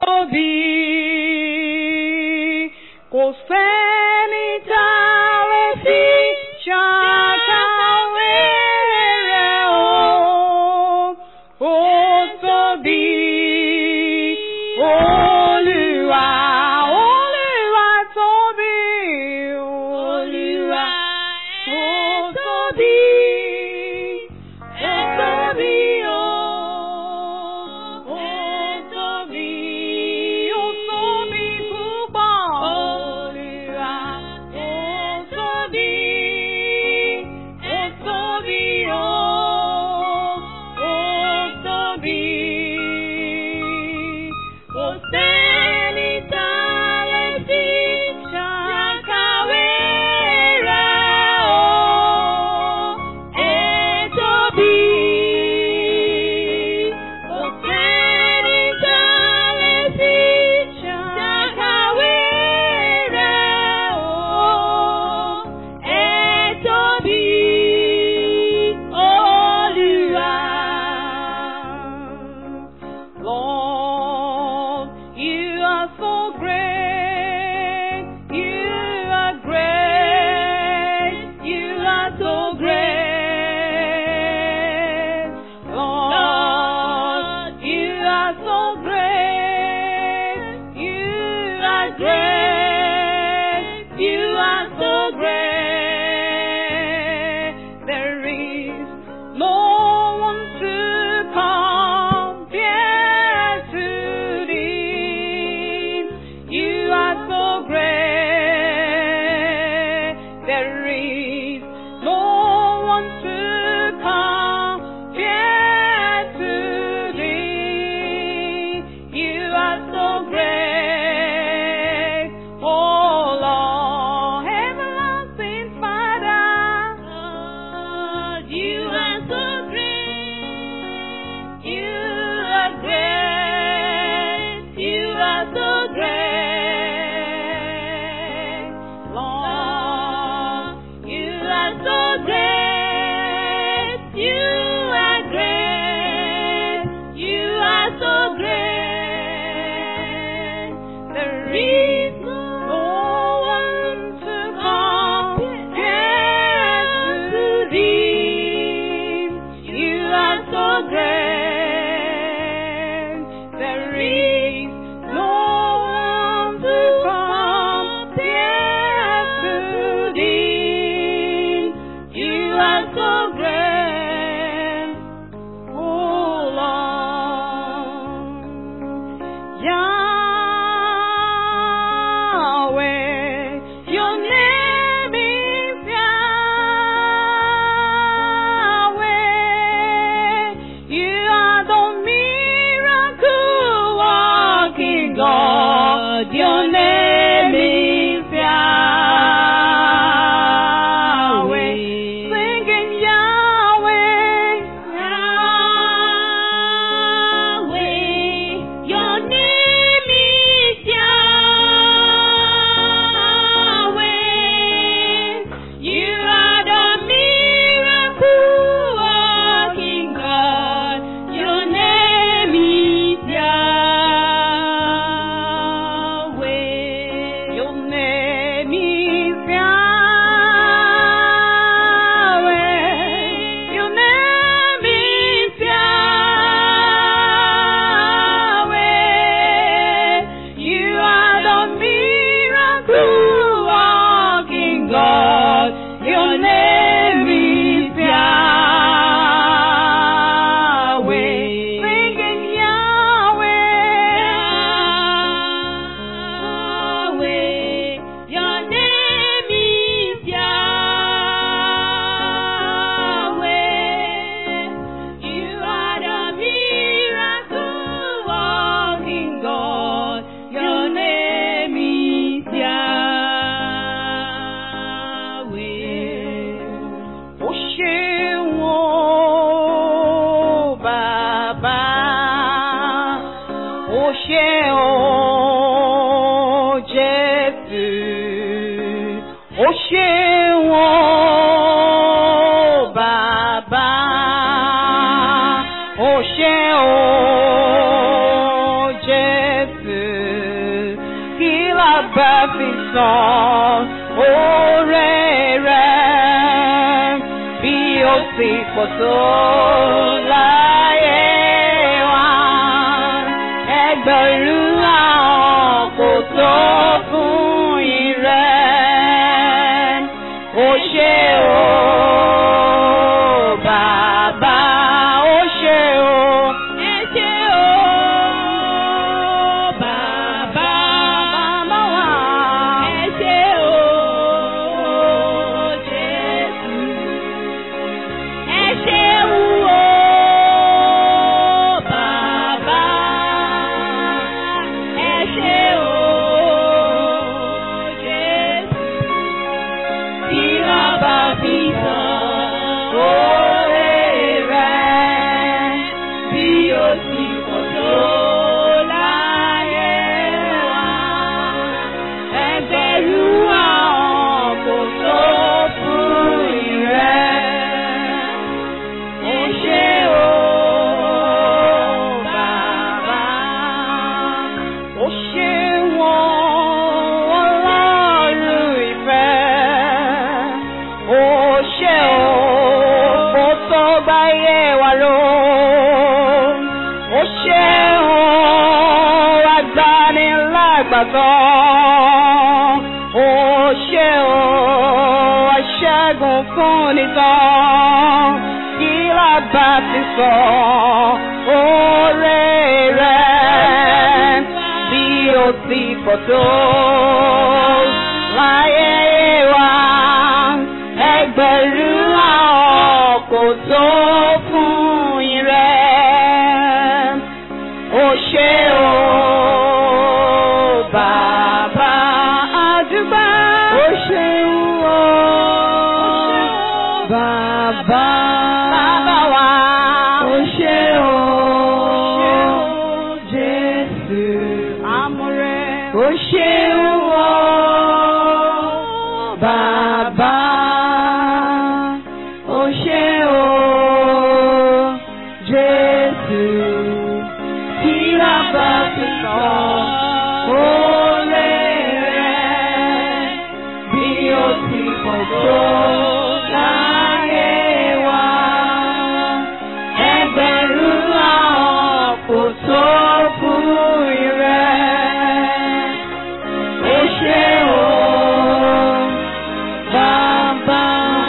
tóbi. Kò sẹ́ni tá a lè fi ṣàkàwé rẹ̀ o. Ó tóbi. Olúwa, Olúwa tóbi. Olúwa, ó tóbi. Ó tóbi o. Ó tóbi. Ó tóbi púpọ̀. Olúwa, ó tóbi. Ó tóbi o. Ó tóbi. Kò sẹ́ni tá a lè fi ṣàkàwé rẹ̀ o. Ẹ tóbi. Kò sẹ́ni tá a lè fi ṣàkàwé rẹ̀ o. Ẹ tóbi. Olúwa. Lord, you are so great. You are great. You are so great. Lord, you are so great. You are great. You are so great. There is no one to compare to thee. You are so great. There is no one to compare to thee. You are so great. Oh Lord, everlasting Father. Lord, you are so great. You are great. You are so great. Lord, you are so great. You are great. You are so great. There is no one to compare to thee. You are so great. There is no one to compare to thee. You are so great, oh Lord. Yahweh, your name is Yahweh. You are the miracle working God. Your name is Yahweh. Singing Yahweh, Yahweh. Your name is Yahweh. You are the miracle working God. Your name is Yahweh. Your name is Yahweh. Your name is Yahweh. You are the miracle working God. Your name is Yahweh. Singing Yahweh. Your name is Yahweh. You are the miracle working God. Your name is Yahweh. Ó ṣeun o, Bàbá. Ó ṣe o, Jésù. Ó ṣeun o, Bàbá. Ó ṣe o, Jésù. Jésù kí la bá fi san oore rẹ̀ bí ó sì pọ̀ tó láyé wa ẹgbẹ̀rún àwọn kò tó fún ìrẹ́ ó ṣe o bàbá ó ṣe o Ẹ ṣé o, bàbá. màmá wa Ẹ ṣé o, Jésù. Ẹ ṣeun o, bàbá. Ẹ ṣé o, Jésù. Tí wọ́n bá fi tàn oore rẹ̀ bí ó sì pọ̀ tó láyé wa. Ẹgbẹ̀rún àwọn kò tó fún ìrẹ́. Ó ṣe o, bàbá. ó ṣe wọ́n ọlọ́run ìfẹ́ ó ṣe o kó tó gbáyé wa lọ ó ṣe o agbanilágbàtọ́ ó ṣe o aṣẹ́gun fún nìkan kí la bá ti sọ oore rẹ̀ bí ó ti pọ̀ tó láyé wa ẹgbẹ̀rún àwọn kò tó fún ìrẹ́ ó ṣe o bàbá àdúgbò ó ṣe o bàbá bàbá wa ó ṣe o Jésù amúrẹ́ ó ṣe o bàbá ó ṣe o Jésù tí a bá ti sọ oore rẹ̀ bí ó ti pọ̀ tó láyé wa ẹgbẹ̀rún àwọn kò tó fún ìrẹ́ ó ṣe o bàbá.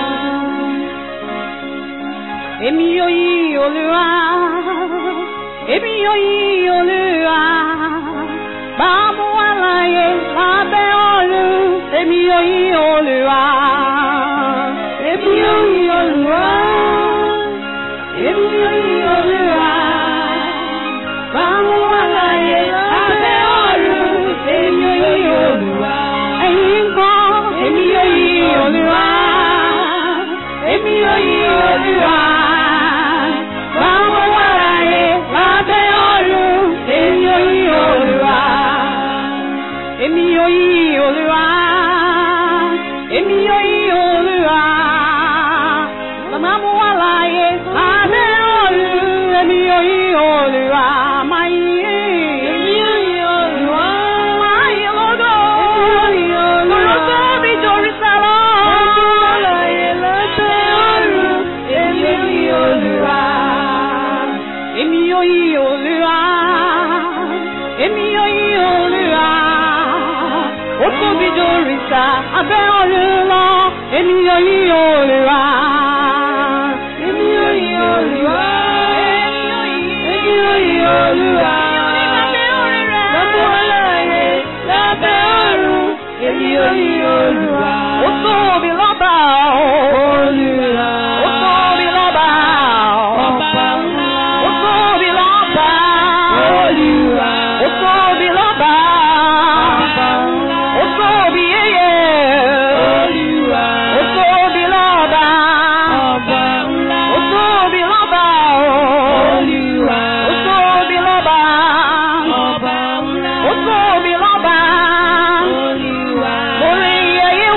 Èmi yóò yí Olúwa, èmi yóò yí Olúwa, máa mú wá láyé lábẹ́ ọ̀run, èmi yóò yí Olúwa, èmi yóò yí Olúwa, èmi yóò yí Olúwa, máa mú wá láyé lábẹ́ ọ̀run, èmi yóò yí Olúwa. Ẹ̀yin kan, èmi yóò yí Olúwa, èmi yóò yí Olúwa. Máa mú wá láyé lábẹ́ ọ̀run, èmi yóò yí Olúwa. Èmi yóò yí Olúwa, èmi yóò yí Olúwa. Máa mú wá láyé lábẹ́ ọ̀run, èmi yóò yí Olúwa. Máa yí, èmi yóò yí Olúwa. Máa yí lọ́dọ̀, èmi yóò yí Olúwa. Olùkọ́ mi dorí sálọ. Máa mú wá láyé lábẹ́ ọ̀run, èmi yóò yí Olúwa. Èmi yóò yí Olúwa. Èmi yóò yí Olúwa. Ó tóbi jù òrìṣà abẹ́ ọ̀run lọ. Èmi yóò yí Olúwa. Èmi yóò yí Olúwa. Èmi yóò yí Olúwa. Lábẹ́ ọ̀láyé, lábẹ́ ọ̀run. Èmi yóò yí Olúwa. Ó tóbi lọ́ba o. Olúwa. Ó tóbi lọ́ba o. Ọba ńlá. Ó tóbi lọ́ba. Olúwa. Ó tóbi lọ́ba. Ọba ńlá. Ó tóbi yéyé. Olúwa. Ó tóbi lọ́ba. Ọba ńlá. Ó tóbi lọ́ba o. Olúwa. Ó tóbi lọ́ba. Ọba ńlá. Ó tóbi lọ́ba. Olúwa. Orí ayé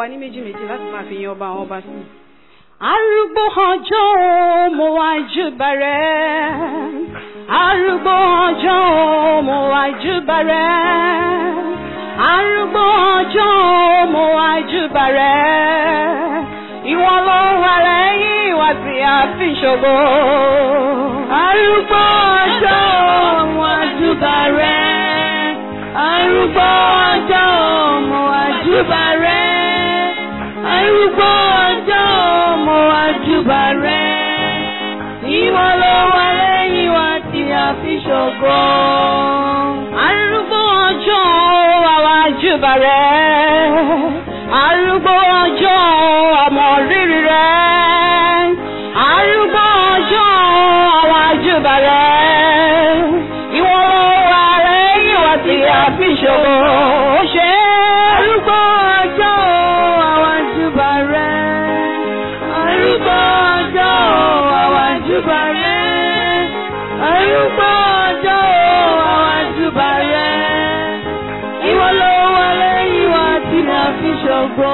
ní méjì méjì láti máa fi yan ọba àwọn ọba sí. arúgbó ọjọ́ o, mo wá júbà rẹ̀ arúgbó ọjọ́ o, mo wá júbà rẹ̀ arúgbó ọjọ́ o, mo wá júbà rẹ̀ ìwọ ló wà lẹ́yìn ìwà tí a fi ṣògo. arúgbó ọjọ́ o, mo wá júbà rẹ̀ arúgbó ọjọ́ o, mo wá júbà rẹ̀ arúgbó ọjọ́ o, mo wá júbà rẹ̀ ìwọ ló wà lẹ́yìn wa tí a fi ṣògo. arúgbó ọjọ́ o, àwa júbà rẹ̀ arúgbó ọjọ́ o, àmọ́ rírì rẹ̀ arúgbó ọjọ́ o, àwa júbà rẹ̀ ìwọ ló wà lẹ́yìn wa tí a fi ṣògo. ó ṣe arúgbó ọjọ́ o, àwa júbà rẹ̀ arúgbó ọjọ́ o, àwa júbà rẹ̀ arúgbó ọjọ́ o, àwa júbà rẹ̀ ìwọ ló wà lẹ́yìn wa tí a fi ṣògo.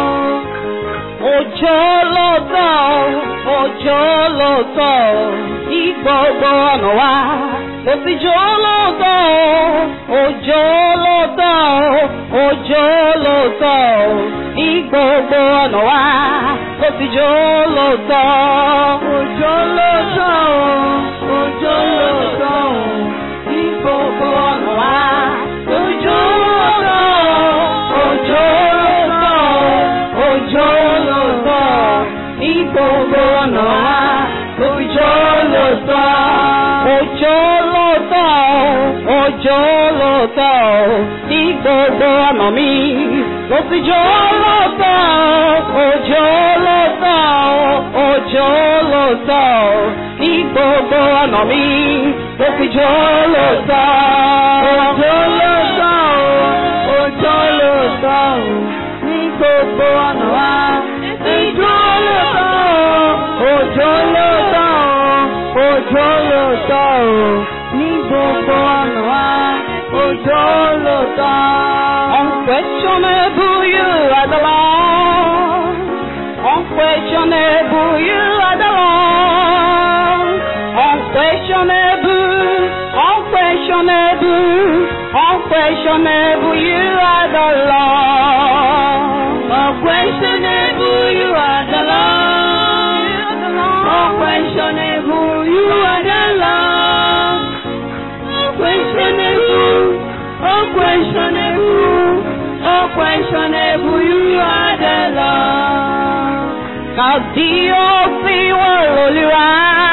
Òjò ló tọ̀, òjò ló tọ̀, ní gbogbo ọ̀nà wa. Kò sí jò ló tọ̀, òjò ló tọ̀, òjò ló tọ̀, ní gbogbo ọ̀nà wa. Kò sí jò ló tọ̀, òjò ló tọ̀, òjò ló tọ̀, ní gbogbo ọ̀nà wa. Òjò ló tọ̀, òjò ló tọ̀, òjò ló tọ̀, ní gbogbo ọ̀nà wa. Òjò ló tọ̀, òjò ló tọ̀, òjò ló tọ̀, ní gbogbo ọ̀nà mi. Òjò ló tọ̀, òjò ló tọ̀, òjò ló tọ̀, ní gbogbo ọ̀nà mi. Òjò ló tọ̀, òjò ló tọ̀, òjò ló tọ̀, ní gbogbo ọ̀nà wa. Òjò ló tọ̀, òjò ló tọ̀, òjò ló tọ̀, ní gbogbo ọ̀nà wa. Òjò ló tọ̀. Unquestionable you are the Lord. Unquestionable you are the Lord. Unquestionable, unquestionable, unquestionable you are the Lord. Unquestionable you are the Lord. Unquestionable you are the Lord. Unquestionable, unquestionable, unquestionable you are the Lord. Kàdíọ́sí wà lólúwa.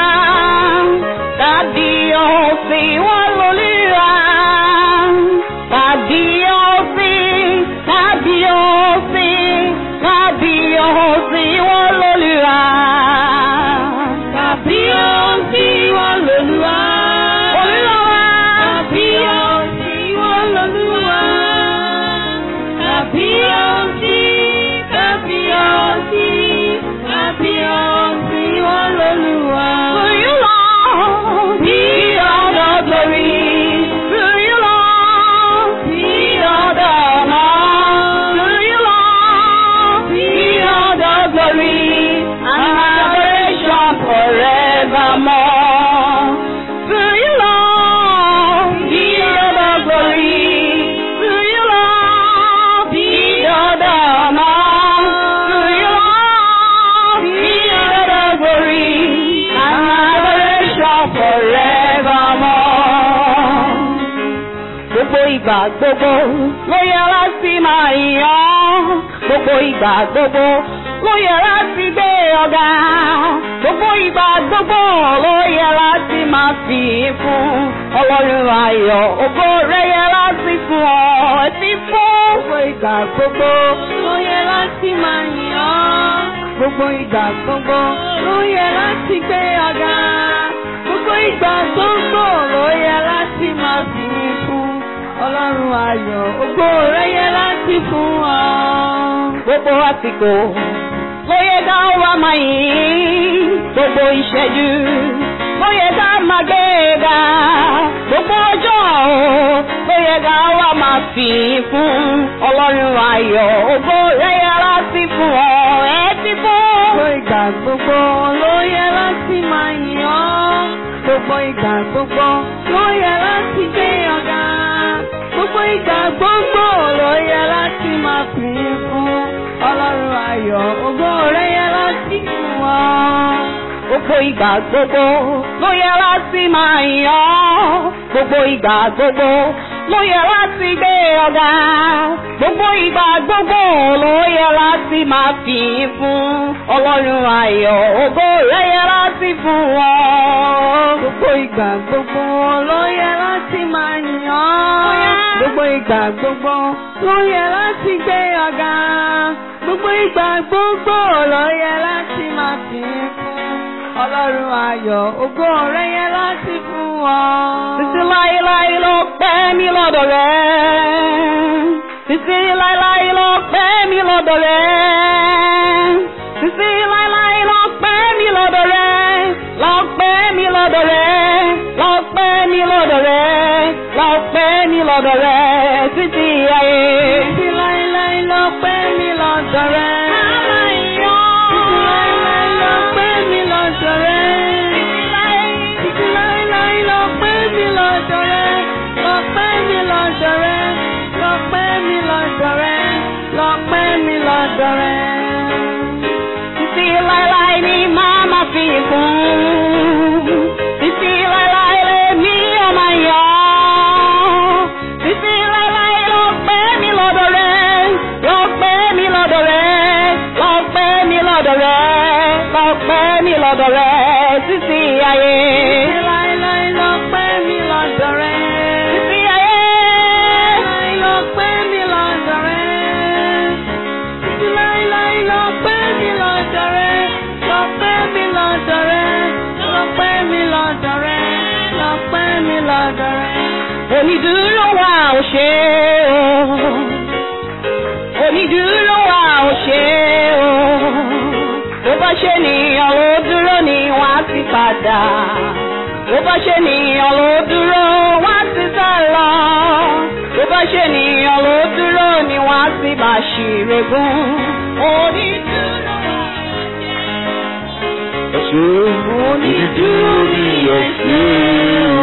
Kàdíọ́sí wà lólúwa. Kàdíọ́sí, kàdíọ́sí, kàdíọ́sí wà lólúwa. Kàdíọ́sí wà lólúwa. Olúwa. Kàdíọ́sí wà lólúwa. Kàbíyọ̀sí, kàbíyọ̀sí, kàbíyọ̀sí wọn lólúwa. To you Lord, be all the glory. To you Lord, be all the honor. To you Lord, be all the glory and adoration forevermore. To you Lord, be all the glory. To you Lord, be all the honor. To you Lord, be all the glory and adoration forevermore gbogbo ìgbà gbogbo ló yẹ láti máa yàn gbogbo ìgbà gbogbo ló yẹ láti gbé ọ̀gá gbogbo ìgbà gbogbo ló yẹ láti máa fi fún ọlọ́run ayọ̀ ògo rẹ̀ yẹ láti fún ọ ẹtí fún. gbogbo ìgbà gbogbo ló yẹ láti máa yàn gbogbo ìgbà gbogbo ló yẹ láti gbé ọ̀gá gbogbo ìgbà gbogbo ló yẹ láti máa fi fún ọlọ́run ayọ̀ ògo rẹ̀ yẹ láti fún ọ. gbogbo àsìkò ló yẹ ká wá máa yìn gbogbo ìṣẹ́jú ló yẹ ká máa gbé ga gbogbo ọjọ́ ló yẹ ká wá máa fi fún ọlọ́run ayọ̀ ògo rẹ̀ yẹ láti láti fún ọ ẹ ti fún. Gbogbo ìgbà gbogbo ló yẹ láti máa yìn ọ́. Gbogbo ìgbà gbogbo ló yẹ láti gbé ọ̀gá. Gbogbo ìgbà gbogbo ló yẹ láti máa fi fún Ọlọ́run ayọ̀. Ògo rẹ̀ yẹ láti fún ọ. Gbogbo ìgbà gbogbo ló yẹ láti máa yìn ọ́. Gbogbo ìgbà gbogbo ló yẹ láti gbé ọ̀gá. Gbogbo ìgbà gbogbo ló yẹ láti máa fi fún Ọlọ́run ayọ̀. Ògo rẹ̀ yẹ láti fún ọ. Gbogbo ìgbà gbogbo ló yẹ láti máa yìn ọ́. Gbogbo ìgbà gbogbo ló yẹ láti gbé ọ̀gá. Gbogbo ìgbà gbogbo ló yẹ láti máa fi fún Ọlọ́run ayọ̀. Ògo rẹ̀ yẹ láti fún ọ. Títí láéláé ló pẹ́ mi lọ́dọ̀ rẹ̀. Títí láéláé ló pẹ́ mi lọ́dọ̀ rẹ̀. Títí láéláé ló pẹ́ mi lọ́dọ̀ rẹ̀. Lọ pẹ́ mi lọ́dọ̀ rẹ̀. Lọ pẹ́ mi lọ́dọ̀ rẹ̀. Lọ pẹ́ mi lọ́dọ̀ rẹ̀. Títí ayé. Títí láéláé ló pẹ́ mi lọ́dọ̀ rẹ̀. Títí láéláé ló pẹ́ mi lọ́dọ̀ rẹ̀. Títí láéláé ló pẹ́ mi lọ́dọ̀ rẹ̀. Lọ pẹ́ mi lọ́dọ̀ rẹ̀. Lọ pẹ́ mi lọ́dọ̀ rẹ̀. Lọ pẹ́ mi lọ́dọ̀ rẹ̀. Títí láéláé ni màá máa fi kún. Títí láéláé lèmi ọmọ yọ. Títí láéláé ló pẹ́ mi lọ́dọ̀ rẹ̀. Ló pẹ́ mi lọ́dọ̀ rẹ̀. Ló pẹ́ mi lọ́dọ̀ rẹ̀. Ló pẹ́ mi lọ́dọ̀ rẹ̀. Títí ayé. Títí láéláé ló pẹ́ mi lọ́dọ̀ rẹ̀. Títí ayé. Láéláé ló pẹ́ mi lọ́dọ̀ rẹ̀. Títí láéláé ló pẹ́ mi lọ́dọ̀ rẹ̀. Lọ pẹ́ mi lọ́dọ̀ rẹ̀. Lọ pẹ́ mi lọ́dọ̀ rẹ̀. Lọ pẹ́ mi lọ́dọ̀ rẹ̀. Onídùúró wa ò ṣe o. Onídùúró wa ò ṣe o. Tó bá ṣe nìyàn ló dúró ni wọ́n á ti padà. Tó bá ṣe nìyàn ló dúró wọ́n á ti sá lọ. Tó bá ṣe nìyàn ló dúró ni wọ́n á ti máa ṣìrègùn. Onídùúró wa ò ṣe o. Ẹ ṣé onídùúró mi ẹ ṣé o.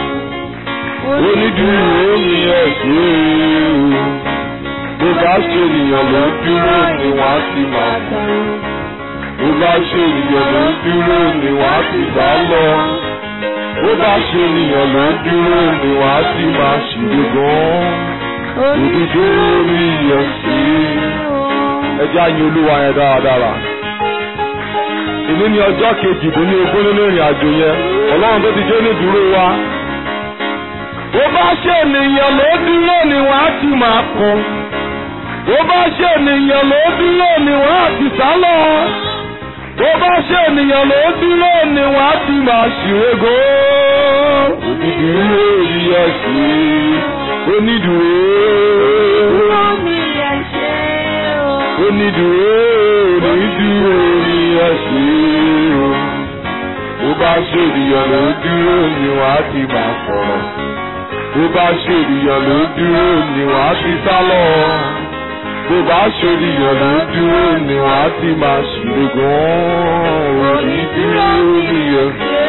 Onídùúró mi ẹ ṣé o. Bó bá ṣe ènìyàn ló dúró ni wọ́n á ti máa kú. Bó bá ṣe ènìyàn ló dúró ni wọ́n á ti sá lọ. Bó bá ṣe ènìyàn ló dúró ni wọ́n á ti máa ṣìlè gan. Onídùúró mi ẹ ṣé o. Ẹ jẹ́ àyìn olúwa yẹn dáradára ìní ní ọjọ́ kejìdínlógún nínú ìrìn àjò yẹn ọlọ́run tó ti jẹ́ onídùúró wa. bó bá ṣe ènìyàn ló dúró ni wọ́n á ti máa kún. bó bá ṣe ènìyàn ló dúró ni wọ́n á ti sá lọ. bó bá ṣe ènìyàn ló dúró ni wọ́n á ti máa ṣìwégó. onídùúró rí ẹ̀sìn onídùúró Dúró mi yẹ ṣe o. onídùúró onídùúró rí ẹ̀sìn o. bó bá ṣe ènìyàn ló dúró ni wọ́n á ti máa sọ̀rọ̀. bó bá ṣe ènìyàn ló dúró ni wọ́n á ti sá lọ. bó bá ṣe ènìyàn ló dúró ni wọ́n á ti máa ṣìlè gan-an. onídùúró rí ẹ̀sìn.